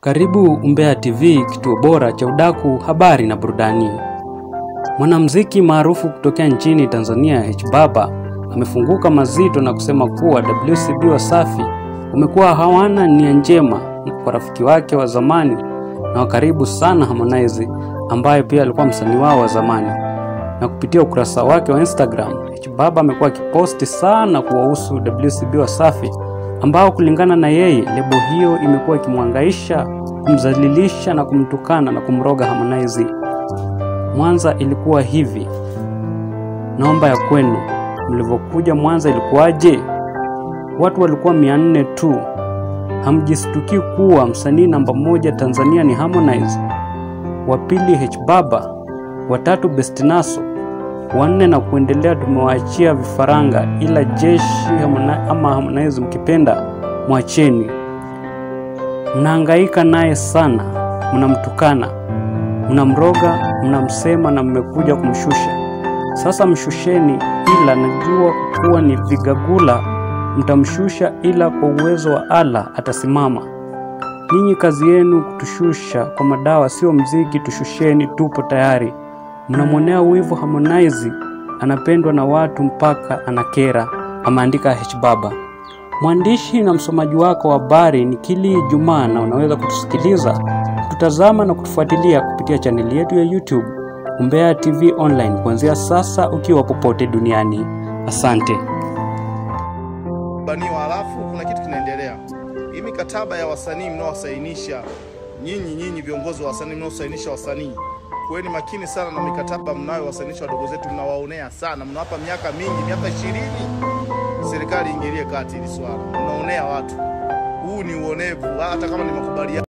Karibu Umbea TV, kituo bora cha udaku, habari na burudani. Mwanamuziki maarufu kutokea nchini Tanzania H Baba amefunguka mazito na kusema kuwa WCB Wasafi umekuwa hawana nia njema kwa rafiki wake wa zamani na wa karibu sana Harmonize, ambaye pia alikuwa msanii wao wa zamani. Na kupitia ukurasa wake wa Instagram, H Baba amekuwa akiposti sana kuwahusu WCB Wasafi ambao kulingana na yeye lebo hiyo imekuwa ikimwangaisha, kumdhalilisha na kumtukana na kumroga Harmonize. Mwanza ilikuwa hivi, naomba ya kwenu, mlivyokuja Mwanza ilikuwaje? Watu walikuwa mia nne tu. Hamjistuki kuwa msanii namba moja Tanzania ni Harmonize, wa pili H Baba, watatu Bestinaso, wanne na kuendelea tumewaachia vifaranga, ila jeshi Harmonize, ama Harmonize mkipenda mwacheni. Mnahangaika naye sana, mnamtukana, mnamroga, mnamsema na mmekuja kumshusha. Sasa mshusheni, ila najua kuwa ni vigagula, mtamshusha, ila kwa uwezo wa Allah atasimama. Ninyi kazi yenu kutushusha kwa madawa, sio mziki. Tushusheni, tupo tayari. Mnamwonea wivu Harmonize, anapendwa na watu mpaka anakera, ameandika H Baba. Mwandishi na msomaji wako wa habari ni Kili Jumaa, na unaweza kutusikiliza, kututazama na kutufuatilia kupitia chaneli yetu ya YouTube Umbea TV Online kuanzia sasa, ukiwa popote duniani. Asante. baniwa halafu kuna kitu kinaendelea. Hii mikataba ya wasanii mnaowasainisha nyinyi, nyinyi viongozi wa wasanii mnaosainisha wasanii, kuweni makini sana na mikataba mnayowasainisha wadogo zetu, mnawaonea sana, mnawapa miaka mingi, miaka ishirini. Serikali ingilie kati hili swala, mnaonea watu. Huu ni uonevu, hata kama ni makubaliano